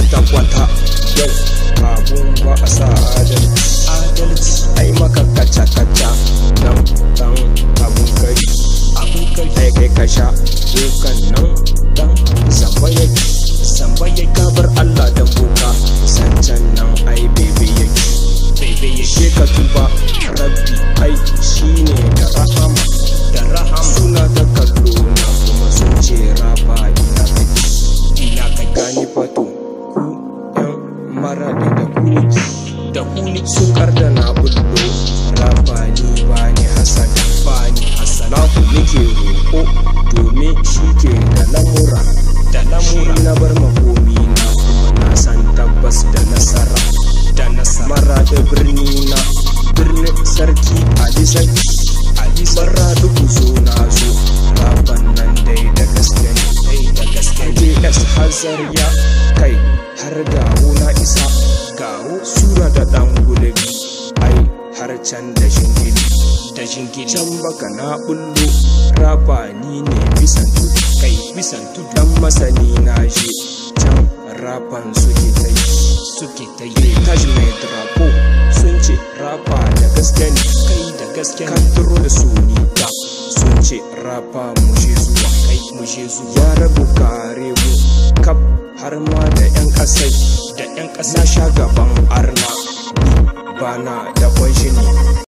kwata-kwata yau abun ba a sa adalci adalci ai maka kaca-kaca nan dan abun kai abun kai kai kai ka sha dukan nan dan zamba yake zamba yake kabar Allah dan boka sancan nan ai bebe yake bebe yake ka tuba rabbi ai shine da rahama da rahama suna ta kallo na kuma sun ce raba ina kake ina ka gani fato ku yan maradi da kuni da kuni sun karda na bullo raba ni bani hasan bani hasan na ku nake roƙo domin shi ke da lamura da lamura na bar makomi na kuma na san tabbas da nasara da nasara maradi birni na birnin sarki ali sarki ali sarki duku zo na zo raban nan dai da gaske ne dai da gaske ne JS Hazar ya kai har gawo na isa gawo sura da dan gulabi ai har can da shingili da shingili can baka na bullo raba ni ne bisan tudu kai bisan tudu dan masani na je can raban suke ta yi suke ta yi tashi mai drapo sun ce raba da gaske ne kai da gaske ne kadro da suni ta sun ce raba mu je zuwa kai mu je zuwa ya rabu kare mu kap har ma da yan kasai da yan kasa sha gaban arna ni bana da kwanshi ne